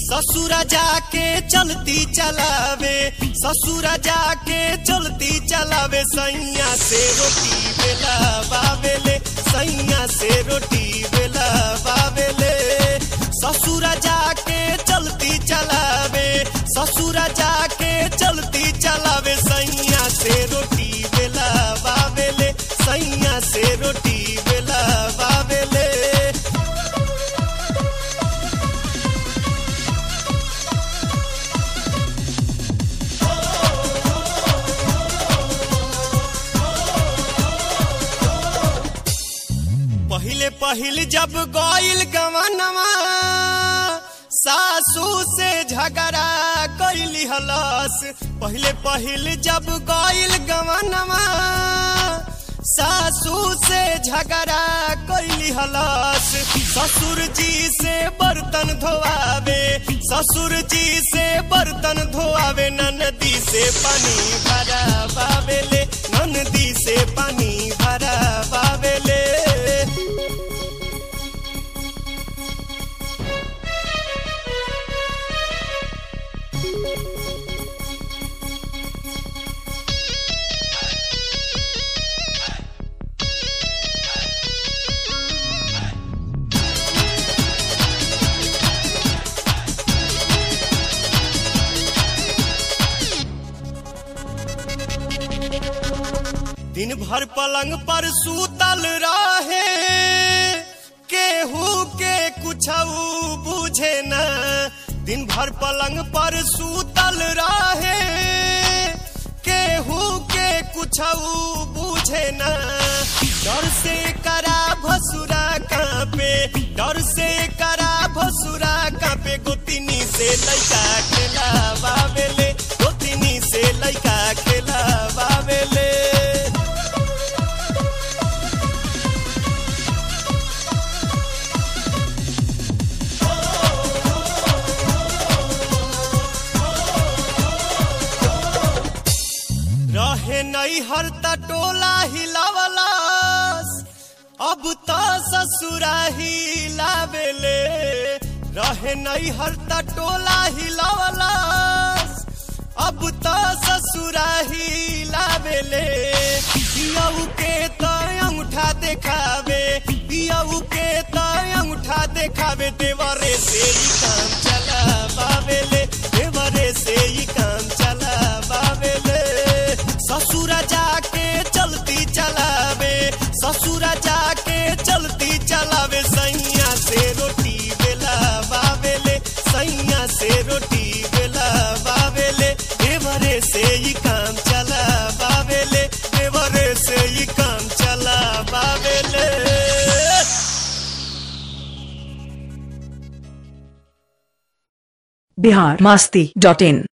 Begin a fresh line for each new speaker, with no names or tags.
ससुरा जाके चलती चलावे ससुरा जाके चलती चलावे सैया से रोटी बेला बाबेले सैया से रोटी बेला बाबेले ससुरा जाके चलती चलावे ससुरा जाके चलती चलावे सैया से रोटी बेला बाबेले सैया से रोटी बेला बाबेले पहिले पहिल जब गईल गवनवा सासू से झगड़ा कैली हलस पहिले पहिल जब गईल गवनवा सासू से झगड़ा कैली हलस ससुर जी से बर्तन धोआवे ससुर जी से बर्तन धोआवे ननदी से पानी भरा बावेले ननदी से पानी भरा बावेले दिन भर पलंग पर सूतल रहे केहू के कुछ बुझे न दिन भर पलंग पर सूतल रहे केहू के कुछ बुझे न डर से करा भसुरा कापे डर से करा भसुरा कापे गोतिनी से लैका खेला बाबेले गोतिनी से लैका खेला बाबेले रहे नहीं हर टोला हिलावलास अब तो ससुरा हिलावेले रहे नहीं हर टोला हिलावलास अब तो ससुरा हिलावेले पियऊ के तो अंगूठा देखावे पियऊ के तो अंगूठा देखावे देवरे से ही काम चला बावेले देवरे से ही काम चला बावेले ससुरा जाके चलती चलावे ससुरा जाके चलती चलावे सैया से रोटी बेला बावेले सैया से रोटी बेला बावेले देवरे से ही काम चला बावेले देवरे से ही काम चला बावेले
बिहार मस्ती डॉट इन